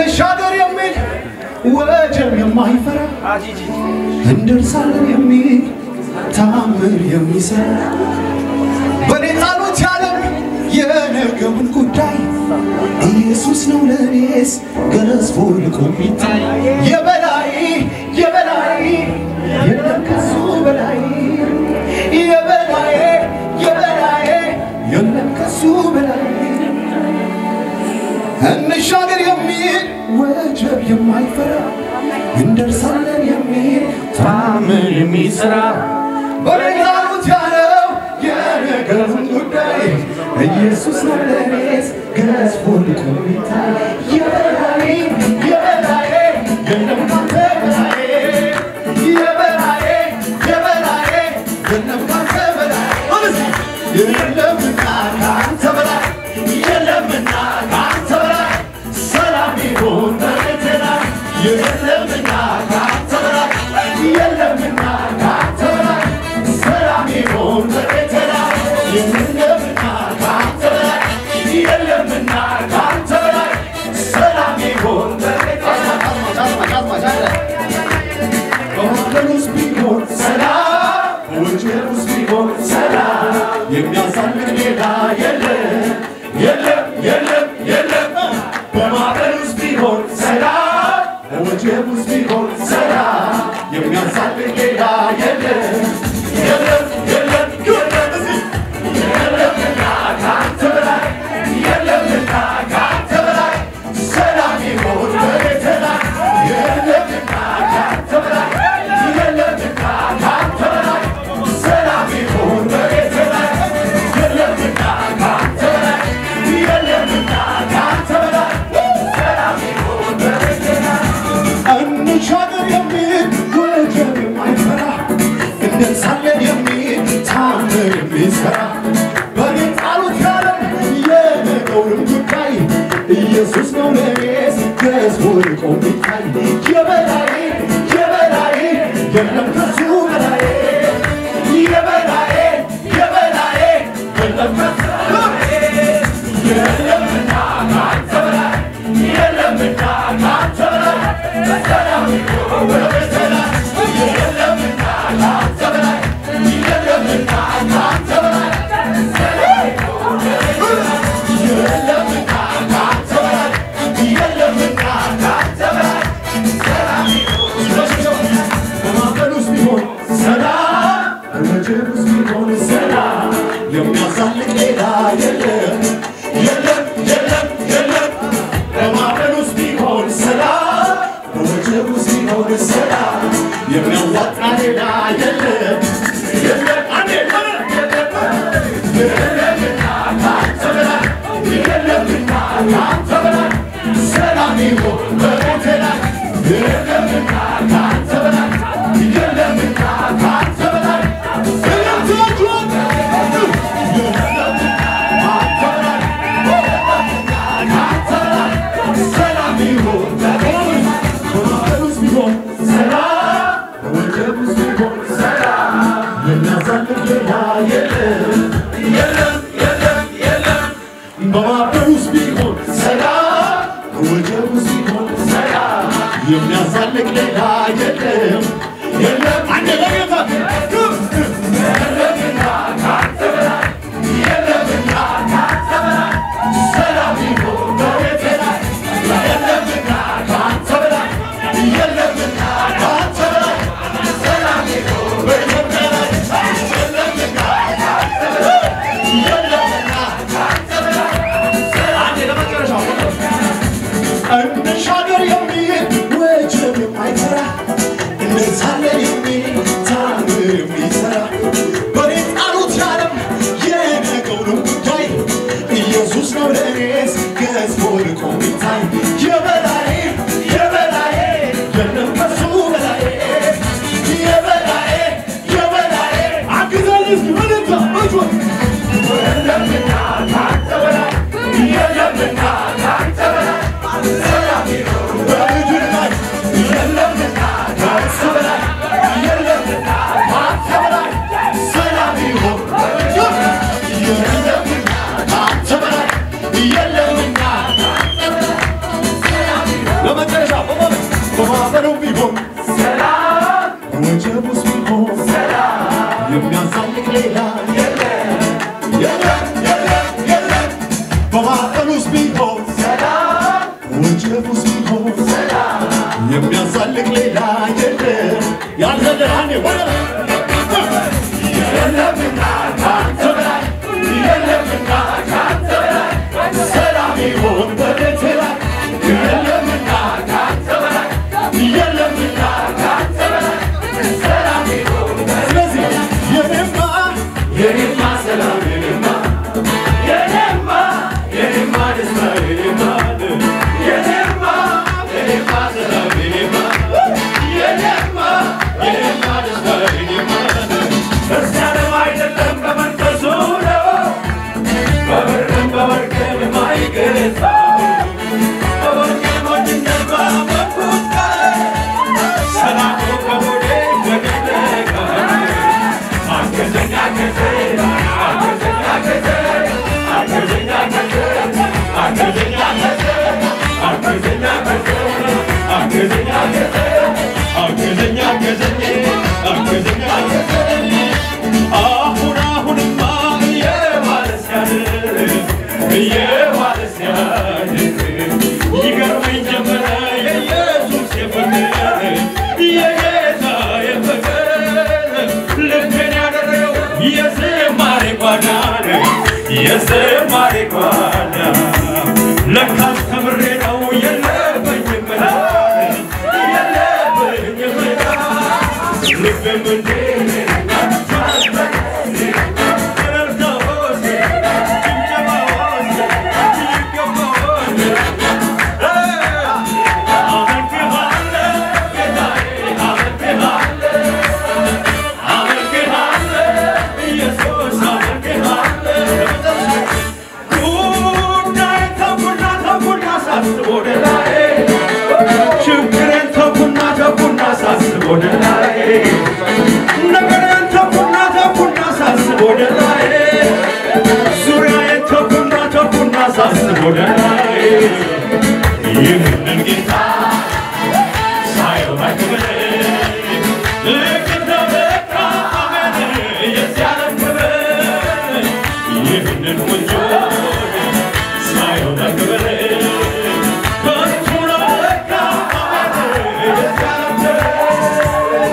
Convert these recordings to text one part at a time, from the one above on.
እንሻገር የሚል ወጀብ የማይፈራ እንደርሳለን የሚል ታምር የሚሰራ በኔ ጣሉት ያለም የነገውን ጉዳይ ኢየሱስ ነው ለኔስ ገዝፎ ልቆ የሚታይ የበላይ የበላይ የለም ከሱ በላይ የበላይ የበላይ የለም ከሱ በላይ እንሻገር የሚል ወጀብ የማይፈራ እንደርሳለን የሚል ታምር የሚሰራ በሌላሉት ያለው የነገሩን ጉዳይ ኢየሱስ ነው ለኔስ ገዝፎ ልቆ የሚታይ የበላይ የበላይ የለም ካንተ በላይ የበላይ የበላይ የለም ካንተ በላይ የለምና ካንተ በላይ የለምና ካንተ በላይ ሰላም ይሁን በቤቴ ላይ የለምና ካንተ በላይ የለምና ካንተ በላይ ሰላም ይሁን በቤቴ ላይ የለምና ካንተ በላይ የለምና ካንተ በላይ ሰላም ይሁን በቤቴ ላይ በወንጌል ውስጥ ቢሆን ሰላም በወንጌል ውስጥ ቢሆን ሰላም የሚያሳልፍ ሌላ የለም የለም የለም የለም በማዕበል ውስጥ ቢሆን ሰላም በወጀብ ውስጥ ቢሆን ሰላም የሚያሳልፍ ሌላ የለም የለም የለም የለም እዚህ የለምና ካንተ በላይ የለምና ካንተ በላይ ሰላም ይሁን በቤቴ ላይ የለምና ካንተ በላይ የለምና ካንተ በላይ ሰላም ይሁን በቤቴ ላይ የለምና ካንተ በላይ የለምና ካንተ በላይ ሰላም ይሁን በቤቴ ላይ እንሻገር የሚል ወጀብ የማይፈራ እንደርሳለን የሚል ታምር የሚሰራ በኔ ጣሉት ያለም የነገውንም ጉዳይ ኢየሱስ ነው ለኔስ ገዝፎ ልቆ የሚታይ የበላይ የበላይ የለም ከሱ በላይ የበላይ የበላይ የለም ከሱ በላይ የለምና ካንተ በላይ የለምና ካንተ በላይ ሰላም ይሁን በቤቴ ላይ የለምና ካንተ በላይ የለምና ካንተ በላይ ሰላም ይሁን በቤቴ ላይ የለምና ካንተ በላይ የለምና ካንተ በላይ ሰላም ይሁን በማዕበል ውስጥ ቢሆን ሰላም በወጀብ ውስጥ ቢሆን ሰላም የሚያሳልቅ ሌላ የለም የለም የለም የለም በማዕበል ውስጥ ቢሆን ሰላም በወጀብ ውስጥ ቢሆን ሰላም የሚያዋጣ ሌላ የለም የለም አንዴ የለም የለምና ካንተ በላይ የለምና ካንተ በላይ ሰላም ይሁን በቤቴ ላይ የለምና ካንተ በላይ የለምና ካንተ በላይ የለም ትላችኋል የለምና ካንተ በላይ የለምና ካንተ በላይ ሰላም ይሁን በቤቴ ላይ በማዕበል ውስጥ ቢሆን ሰላም በወጀብ ውስጥ ቢሆን ሰላም የሚያሳልፍ ሌላ የለም የለም የለም የለም በማዕበል ውስጥ ቢሆን ሰላም በወጀብ ውስጥ ቢሆን ሰላም የሚያሳልቅ ሌላ የለም የለም አንድ ለጌታ የለምና ካንተ በላይ የለምና ካንተ በላይ ሰላም ይሁን በቤቴ ላይ የለምና ካንተ በላይ የለምና ካንተ በላይ ሰላም ይሁን በኢትዮጵያ ላይ የለምና ካንተ በላይ የለምና ካንተ በላይ አንዴ ለመጨረሻው እንሻገር የሚል ወጀብ የማይፈራ ቢሆን ወጀቡስ ቢሆን የሚያዛልቅ ሌላ የለም የለም የለም የለም በማዕበል ውስጥ ቢሆን ወጀቡስ ቢሆን የሚያዛልቅ ሌላ የለም ያልተደሃኔ ወደ የለምና ካንተ በላይ የለምና ካንተ በላይ ሰላም ይሆን በቤቴ ላይ የለምና ካንተ በላይ የለምና ካንተ በላይ ሰላም ይሆን ስለዚህ የኔማ የኔማ ሰላም የኔማ የኔማ የኔማ ደስታ የኔማ የኔማ የኔማ ሰላም የኔማ የኔማ የኔማ ደስታ የኔማ ደስ ያለው አይደለም በመንፈሱ ነው በብርም በወርቅም የማይገዛ በወርቅም ሞኝነት ባመንኩት ቃል ሰላሙ ከሆዴ በደለቀ አገዘኝ አገዘኝ አገዘኝ አገዘኝ አገዘኝ አገዘኝ አገዘኝ አገዘኝ አገዘኝ አገዘኝ አገዘኝ አገዘኝ አገዘኝ አገዘኝ አሁን አሁንማ እየዋለ ሲያድር እየዋለ ሲያድር ይገርመኝ ጀመረ የኢየሱስ የፍቅር የጌታ የፍቅር ልቤን ያደረገው የዝማሬ ጓዳ ነው የዝማሬ ጓዳ ለካስ ተምሬ ነው የለበኝም ብርሃን የለበኝም ብርሃን ልቤም እንዴ ችግሬን ተኩና ተኩና ሳስብ ወደ ላይ ነገሬን ተኩና ተኩና ሳስብ ወደ ላይ ዙሪያዬን ተኩና ተኩና ሳስብ ወደ ላይ ይህንን ጌታ ሳየው ባክብር ልክ እንደ በቃ አመን የዚህ ዓለም ክብር ይህንን ቆንጆ ሳየው ባክብር ከንቱ ነው ለካ አመን የዚህ ዓለም ክብር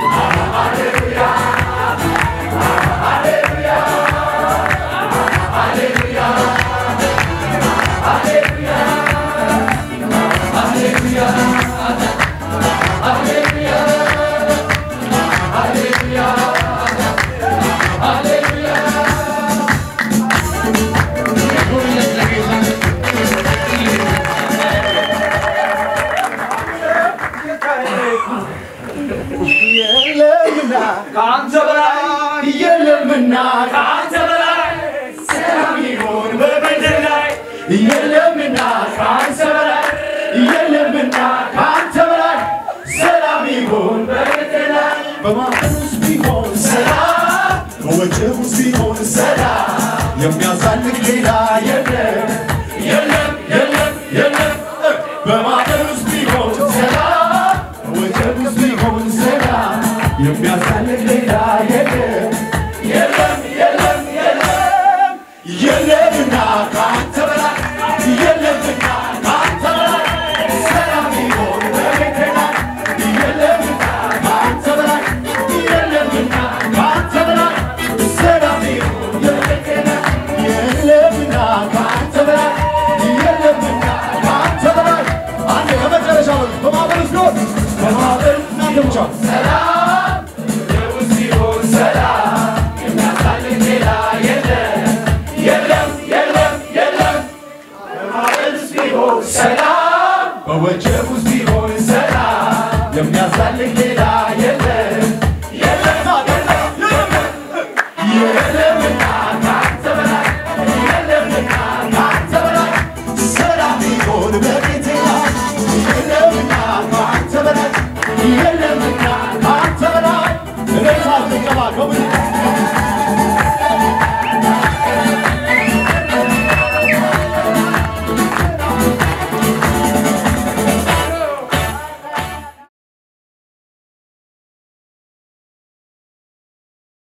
የለምና ከአንተ በላይ የለምና ከአንተ በላይ ሰላም ይሆን በምድር ላይ የለምና ከአንተ በላይ የለምና ከአንተ በላይ ሰላም ይሆን በምድር ላይ በማዕበል ውስጥ ቢሆን ሰላም በወጀብ ውስጥ ቢሆን ሰላም የሚያዛልቅ ሌላ የለም የለም የለም የለም በማዕበል ውስጥ ቢሆን ሰላም በወጀብ ውስጥ ቢሆን ሰላም የሚያዛልቅ ሌላ የለም የለም የለም የለም የለምና ከአንተ በላይ የለምና ከአንተ በላይ ሰላም ይሆን በቤቴ ላይ የለምና ከአንተ በላይ የለምና ከአንተ በላይ ሰላም ይሆን በቤቴ ላይ የለምና ከአንተ በላይ የለምና ከአንተ በላይ አንዴ ከመጨረሻ በሉ በማዕበል ውስጥ ቢሆን በማዕበል እናንተ ብቻ ሰላም ውስጥ ቢሆን ሰላም የሚያሳልቅ ሌላ የለም የለም የለም የለም በማዕበል ውስጥ ቢሆን ሰላም በወጀብ ውስጥ ቢሆን ሰላም የሚያሳልቅ ሌላ የለም የለም የለም የለምና ከአንተ በላይ የለምና ከአንተ በላይ ሰላም ቢሆን በቤቴ ላይ የለምና ከአንተ በላይ የለምና ከአንተ በላይ እኔ ሳትገባ ከምን